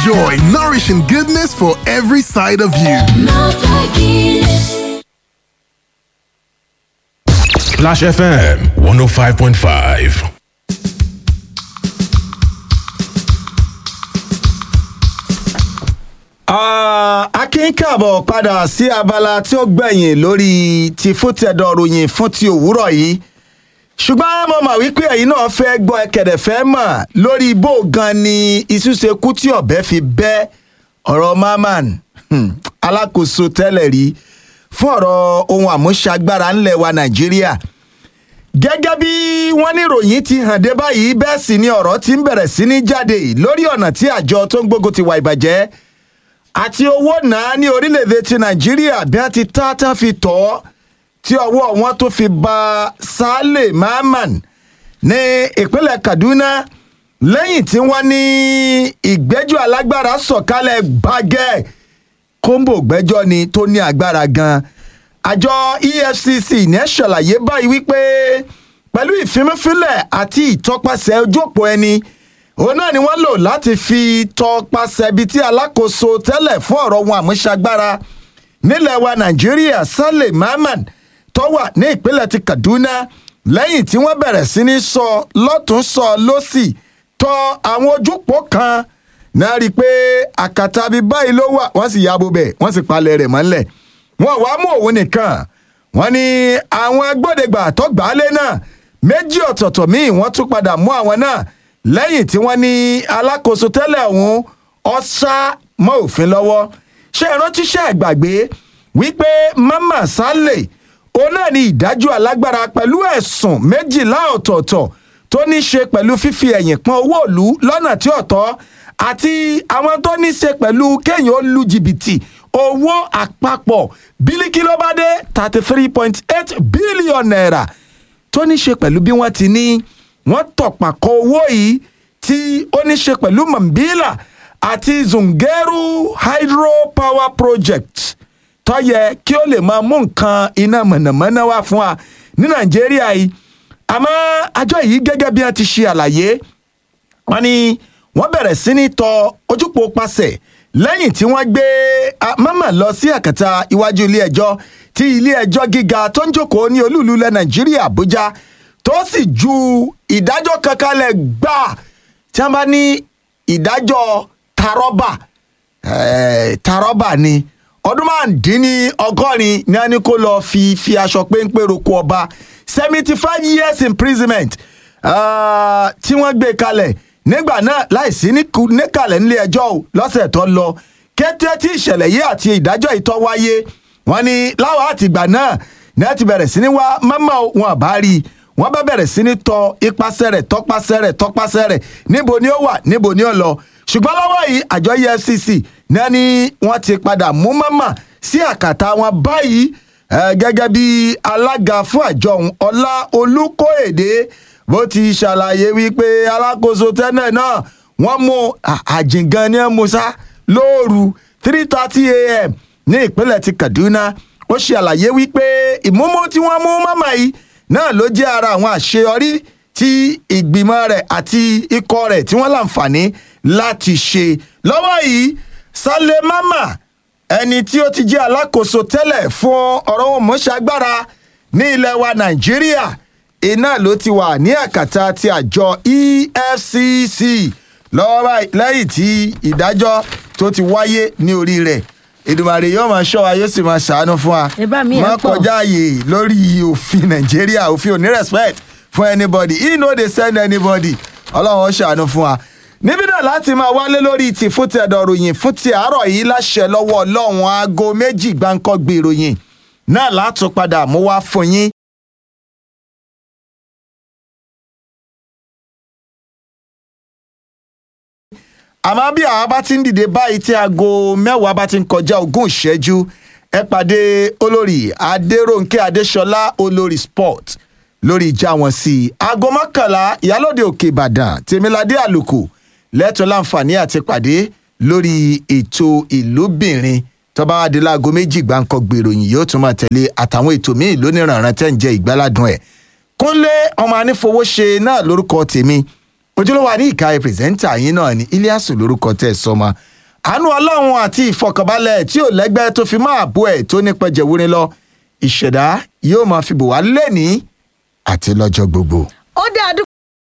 Enjoy nourishing goodness for every side of you. Splash FM 105.5. akin káàbọ̀ padà sí abala tí ó gbẹ̀yìn lórí ti fútẹ̀dọ̀ ròyìn fún ti òwúrọ̀ yìí ṣùgbọ́n mo mọ̀ wípé ẹ̀yin náà fẹ́ gbọ́ ẹ̀kẹ̀dẹ̀ fẹ́ mọ̀ lórí bó gan ni iṣu ṣe kú tí ọ̀bẹ fi bẹ́ ọ̀rọ̀ maman hmm, alákòóso tẹ́lẹ̀ rí fún ọ̀rọ̀ ohun àmúṣagbára ńlẹ̀ wa nàìjíríà gẹ́gẹ́ bí wọ́n ní ìròyìn ti hàn dé báyìí bẹ́ẹ̀ sì ni ọ̀rọ̀ ti ń bẹ̀rẹ̀ sí ní jáde lórí ọ̀nà tí àjọ tó ń gbógun ti wà ìbàjẹ́ àti owó náà ní orílẹ̀-èdè ti nàìjíríà bí wọ́n ti tá tán fi tọ́ ọ́ tí ọwọ́ wọn tó fi ba Saleh Mahman ní ìpínlẹ̀ Kaduna lẹ́yìn tí wọ́n ní ìgbẹ́jọ́ alágbára sọ̀kalẹ̀ gbàgẹ́ kóńbò gbẹ́jọ́ ni tó ní agbára gan àjọ EFCC ní ẹ̀ ṣàlàyé báyìí wípé pẹ̀lú ìfimúfilẹ̀ àti ìtọpasẹ̀ ojú òpó ẹni òun náà ni wọ́n lò láti fi tọpasẹ̀ ibi tí alákòóso tẹ́lẹ̀ fún ọ̀rọ̀ wọn àmúṣagbára nílẹ̀ wa Nàìjíríà Saleh Mahman tó wà ní ìpínlẹ̀ ti Kaduna lẹ́yìn tí wọ́n bẹ̀rẹ̀ sí ní sọ lọ́tún sọ lọ́sì tọ àwọn ojúpọ̀ kan náà rí i pé àkàtà bíi báyìí ló wà wọ́n sì yabo bẹ̀ wọ́n sì palẹ̀ rẹ̀ mọ́lẹ̀ wọ́n wá mú òun nìkan wọ́n ní àwọn agbódegbà tó gbà á lé náà méjì ọ̀tọ̀ọ̀tọ̀ míì wọ́n tún padà mú àwọn náà lẹ́yìn tí wọ́n ní alákòóso tẹ́lẹ̀ ọ̀hún ọ̀sá mọ́ òfin lọ́wọ́ ṣé ìrántí ṣe ìgbàgbé wípé Mama Saleh òun náà ni ìdájọ́ alágbára pẹ̀lú ẹ̀sùn méjìlá ọ̀tọ̀ọ̀tọ̀ tó ní ṣe pẹ̀lú fífi ẹ̀yìn pọn owó ìlú lọ́nà tí ò tọ́ àti àwọn tó ní ṣe pẹ̀lú kéèyàn ó lu jìbìtì owó àpapọ̀ bílíkì ló bá dé thirty three point eight billion naira tó ní ṣe pẹ̀lú bí wọ́n ti ní wọ́n tọ̀pàkọ́ owó yìí tí ó ní ṣe pẹ̀lú Mambila àti Zungeru hydropower project tó yẹ kí ó lè máa mú nǹkan iná mọ̀nàmọ́ná wá fún wa ní nàìjíríà yìí àmọ́ àjọ yìí gẹ́gẹ́ bí wọ́n ti ṣe àlàyé wọ́n ní wọ́n bẹ̀rẹ̀ sí ní tọ ojúpò pasẹ̀ lẹ́yìn tí wọ́n gbé mama lọ sí àkàtà iwájú ilé ẹjọ́ tí ilé ẹjọ́ gíga tó ń jókòó ní olúùlú ilẹ̀ nàìjíríà àbújá tó sì ju ìdájọ́ kankan lẹ̀ gbà tí wọ́n bá ní ìdájọ́ tarọ́bà tarọ́bà ni ọdún márùndínní ọgọ́rin ni a ní kó lọ́ọ́ fi fi aṣọ péńpé roko ọba seventy five years imprisonment uh, tí wọ́n gbé kalẹ̀ nígbà náà láìsí níkàlẹ̀ nílé ẹjọ́ o lọ́sẹ̀ tó lọ kété tí ìṣẹ̀lẹ̀ yìí àti ìdájọ́ ìtọ́ wáyé wọ́n ní láwọn àtìgbà náà ní a ti bẹ̀rẹ̀ sí ní wá mọ́mọ́ wọn àbá rí i wọ́n bá bẹ̀rẹ̀ sí ní tọ ipasẹ̀ rẹ̀ tọpasẹ̀ rẹ̀ tọpasẹ̀ rẹ̀ níbo ni ó wà níbo ni ó lọ ṣùgbọ́n lọ́wọ́ yìí àjọ EFCC náà ni wọ́n ti padà mú mọ́mọ́ sí àkàtà wọn báyìí gẹ́gẹ́ bí alága fún àjọ ọ̀hún ọlá olùkóèdè bó ti ṣàlàyé wípé alákòóso tẹ́lẹ̀ náà wọ́n mú àjìngàn ní musa lóòrù three thirty a.m. ní ìpínlẹ̀ ti Kaduna ó ṣe àlàyé wípé ìmúmú tí wọ́n mú mọ́mọ́ yìí náà ló jẹ́ ara àwọn àṣeyọrí tí ìgbìmọ̀ rẹ̀ àti ikọ̀ rẹ̀ tí wọ́n láǹfààní láti ṣe lọ́wọ́ yìí Saleh Mama ẹni tí ó ti jẹ́ alákòóso tẹ́lẹ̀ fún ọ̀rọ̀ wọn mọ́ṣágbára ní ilẹ̀ wa Nàìjíríà iná ló ti wà ní àkàtà ti àjọ EFCC lọ́wọ́ lẹ́yìn tí ìdájọ́ tó ti wáyé ní orí rẹ̀ Èdùmàrè yóò máa ṣọ́ wa yóò sì máa ṣàánú fún wa má kọjá àyè lórí òfin Nàìjíríà òfin ò ní respect fún anybody he no dey send anybody Ọlọ́run ó ṣàánú fún wa níbí náà láti máa wálé lórí ti fún ti ẹ̀dọ̀ ròyìn fún ti àárọ̀ yìí láṣẹ lọ́wọ́ ọlọ́run aago méjì gbáǹkọ́ gbé ìròyìn náà látún padà mú wá fún yín. àmọ́ bí àwa bá ti ń dìde báyìí tí aago mẹ́wàá bá ti ń kọjá ogún ìṣẹ́jú ẹ pàdé olórí adéròǹkè adéṣọlá olórí sport lórí ìjà wọn sí i aago mọ́kànlá ìyálòde òkè ìbàdàn tèmiládé àlùkò lẹ́tọ̀ọ́ láǹfààní àti pàdé lórí ètò ìlúbìnrin tọ́ba wa di láago méjì gbáǹkọ́ gbèròyìn yóò tún máa tẹ̀lé àtàwọn ètò míì lóníranran tẹ́ ń jẹ ìgbáládùn ẹ̀. kúnlé ọmọ anífowóṣe náà lórúkọ tèmi ojúlówó àní ìka pírẹsẹ́ńtà yín náà ní iliasu lórúkọ tẹ́ ẹ sọmọ àánú ọlọ́run àti ìfọkànbalẹ̀ tí ò lẹ́gbẹ́ tó fi máa bó ẹ̀ tó nípa jẹ̀wúrin lọ ìṣẹ̀dá yóò máa fi bò wá lẹ́ni àti lọ́jọ́ gbogbo. ó dá a dúpẹ́